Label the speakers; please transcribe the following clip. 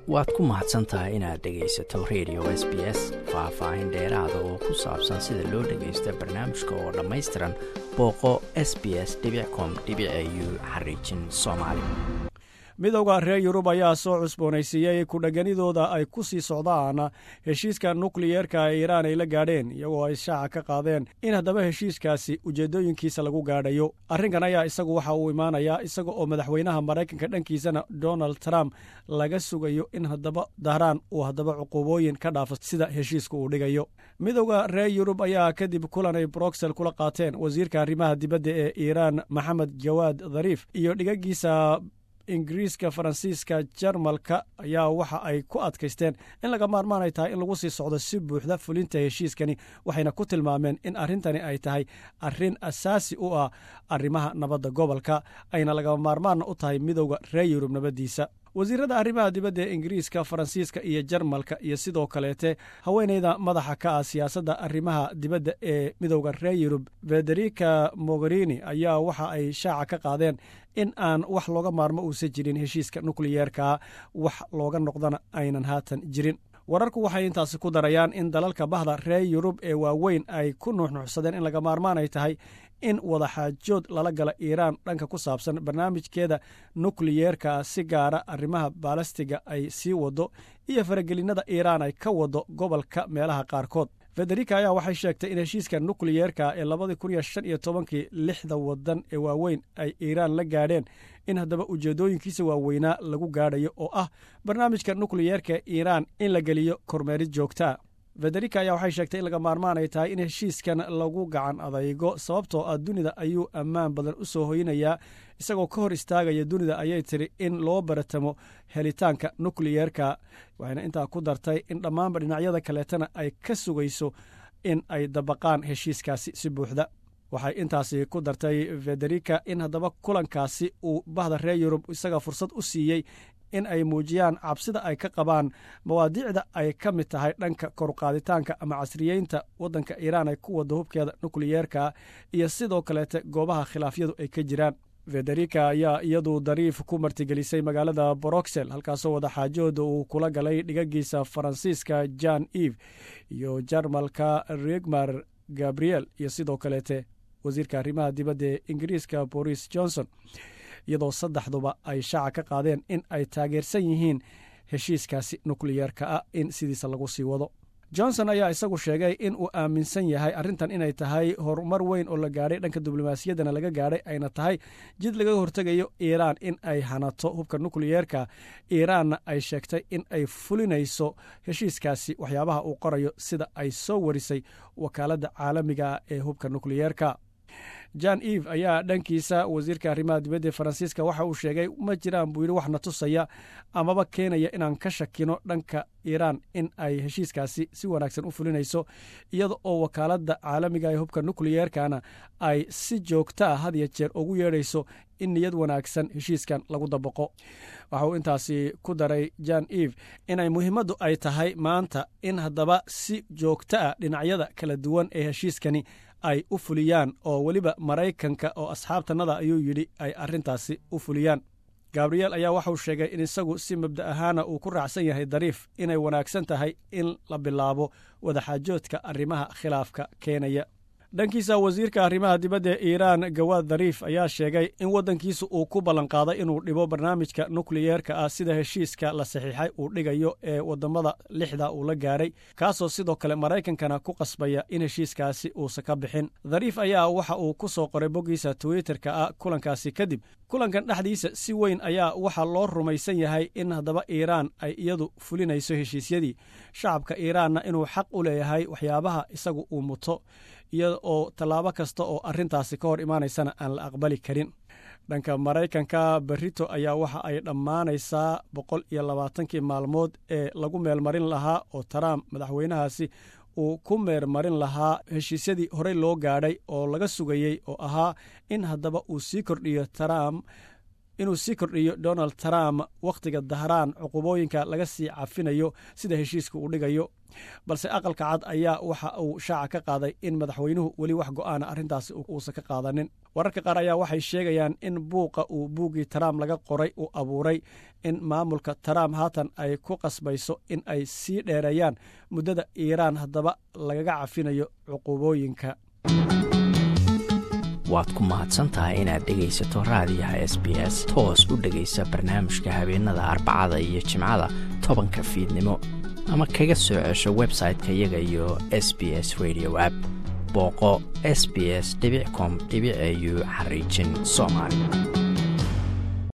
Speaker 1: waad ku mahadsan tahay inaad dhegaysato radio s b s faah-faahin dheeraada oo ku saabsan sida loo dhagaysto barnaamijka oo dhammaystiran booqo s b s com u xariijin soomaali
Speaker 2: midowda reer yurub ayaa soo cusboonaysiiyey ku-dhaganidooda ay ku sii socdaan heshiiska nukliyeerka ee iiraan ay la gaadheen iyagoo ay shaaca ka qaadeen in haddaba heshiiskaasi ujeeddooyinkiisa lagu gaadhayo arrinkan ayaa isagu waxa uu imaanayaa isaga oo madaxweynaha maraykanka dhankiisana donald trump laga sugayo in haddaba dahraan uu haddaba cuqubooyin ka dhaafo sida heshiiska uu dhigayo midowda reer yurub ayaa kadib kulan ay broxel kula qaateen wasiirka arrimaha dibadda ee iiraan maxamed jawaad dhariif iyo dhigagiisa ingiriiska faransiiska jarmalka ayaa waxa ay ku adkaysteen in laga maarmaan ay tahay in lagu sii socdo si buuxda fulinta heshiiskani waxayna ku tilmaameen in arrintani ay tahay arrin asaasi u ah arrimaha nabadda gobolka ayna laga maarmaanna u tahay midowda reer yurub nabaddiisa wasiirada arrimaha dibadda ee ingiriiska faransiiska iyo jarmalka iyo sidoo kaleete haweeneyda madaxa ka ah siyaasadda arrimaha dibadda ee midowda reer yurub federica mogherini ayaa waxa ay shaaca ka qaadeen in aan wax looga maarmo uusan jirin heshiiska nukliyeerka wax looga noqdana aynan haatan jirin wararku waxay intaasi ku darayaan in dalalka bahda reer yurub ee waaweyn ay ku nuuxnuuxsadeen in laga maarmaan ay tahay in wadaxaajood lala gala iiraan dhanka ku saabsan barnaamijkeeda nukliyeerka si gaara arrimaha baalastiga ay sii wado iyo faragelinada iiraan ay ka wado gobolka meelaha qaarkood federica ayaa waxay sheegtay in heshiiska nukliyeerka ee labadii kun iyo shan iyo tobankii lixda wadan ee waaweyn ay iiraan la gaadheen in haddaba ujeeddooyinkiisa waaweynaa lagu gaadhayo oo ah barnaamijka nukliyeerka iiraan in la geliyo kormeerid joogtaa federica ayaa waxay sheegtay in laga maarmaan ay tahay in heshiiskan lagu gacan adaygo sababtoo ah dunida ayuu ammaan badan u soo hoynayaa isagoo ka hor istaagaya dunida ayay tiri in loo baratamo helitaanka nukliyeerka waxayna intaa ku dartay in dhammaanba dhinacyada kaleetana ay ka sugayso in ay dabaqaan heshiiskaasi si buuxda waxay intaasi ku dartay federica in haddaba kulankaasi uu bahda reer yurub isaga fursad u siiyey in ay muujiyaan cabsida ay ka qabaan mawaadiicda ay ka mid tahay dhanka koruqaaditaanka ama casriyeynta waddanka iiraan ay ku wada hubkeeda nukliyeerka iyo sidoo kaleete goobaha khilaafyadu ay ka jiraan federica ayaa iyadu dariif ku martigelisay magaalada broxel halkaasoo wadaxaajooda uu kula galay dhigagiisa faransiiska jan eve iyo jarmalka regmar gabriel iyo sidoo kaleete wasiirka arrimaha dibadda ee ingiriiska boris johnson iyadoo saddexduba ay shaaca ka qaadeen in ay taageersan yihiin heshiiskaasi nukliyeerka ah in sidiisa lagu sii wado johnson ayaa isagu sheegay in uu aaminsan yahay arrintan inay tahay horumar weyn oo la gaadhay dhanka diblomaasiyaddana laga gaadhay ayna tahay jid laga hortegayo iiraan in ay hanato hubka nukliyeerka iiraanna ay sheegtay in ay fulinayso heshiiskaasi waxyaabaha uu qorayo sida ay soo warisay wakaaladda caalamiga ee hubka nukliyeerka jan eve ayaa dhankiisa wasiirka arrimaha dibadda ee faransiiska waxa uu sheegay ma jiraan buu yidhi wax na tusaya amaba keenaya inaan ka shakino dhanka iiraan in ay heshiiskaasi si wanaagsan u fulinayso iyada oo wakaaladda caalamiga ee hubka nukliyeerkana ay si joogta ah had ya jeer ugu yeedhayso in niyad wanaagsan heshiiskan lagu dabaqo waxa uu intaasi ku daray jan eve inay muhiimaddu ay tahay maanta in haddaba si joogta ah dhinacyada kala duwan ee heshiiskani ay u fuliyaan oo weliba maraykanka oo asxaabtanada ayuu yidhi ay arrintaasi u fuliyaan gabriel ayaa waxauu sheegay in isagu si mabda ahaana uu ku raacsan yahay dariif inay wanaagsan tahay in la bilaabo wadaxaajoodka arrimaha khilaafka keenaya dhankiisa wasiirka arrimaha dibadda ee iiraan gawaad dariif ayaa sheegay in waddankiisa uu ku ballanqaaday inuu dhibo barnaamijka nukliyeerka ah sida heshiiska la saxiixay uu dhigayo ee wadamada lixda uu la gaadhay kaasoo sidoo kale maraykankana ku qasbaya in heshiiskaasi uusa ka bixin dariif ayaa waxa uu ku soo qoray boggiisa twitterka ah kulankaasi kadib kulankan dhexdiisa si weyn ayaa waxaa loo rumaysan yahay in haddaba iiraan ay iyadu fulinayso heshiisyadii shacabka iiraanna inuu xaq u leeyahay waxyaabaha isagu uu muto iyada oo tallaabo kasta oo arrintaasi ka hor imaanaysana aan la aqbali karin dhanka maraykanka berito ayaa waxa ay dhammaanaysaa boqol iyo labaatankii maalmood ee lagu meelmarin lahaa oo trump madaxweynahaasi uu ku meermarin lahaa heshiisyadii horey loo gaadhay oo laga sugayey oo ahaa in haddaba uu sii kordhiyo trump inuu sii kordhiyo donald trump wakhtiga dahraan cuqubooyinka laga sii cafinayo sida heshiiska uu dhigayo balse aqalka cad ayaa waxa uu shaaca ka qaaday in madaxweynuhu weli wax go'aana arrintaasi uusan ka qaadanin wararka qaar ayaa waxay sheegayaan in buuqa uu buuggii trump laga qoray uu abuuray in maamulka trump haatan ay ku qasbayso in ay sii dheereeyaan muddada iiraan haddaba lagaga cafinayo cuqubooyinka
Speaker 1: waad ku mahadsantahay inaad dhegaysato raadiyaha s b s toos u dhegaysa barnaamijka habeenada arbacada iyo jimcada tobanka fiidnimo ama kaga soo cesho website-ka iyaga iyo s b s radio app booqo s b s com au xariijin soomaali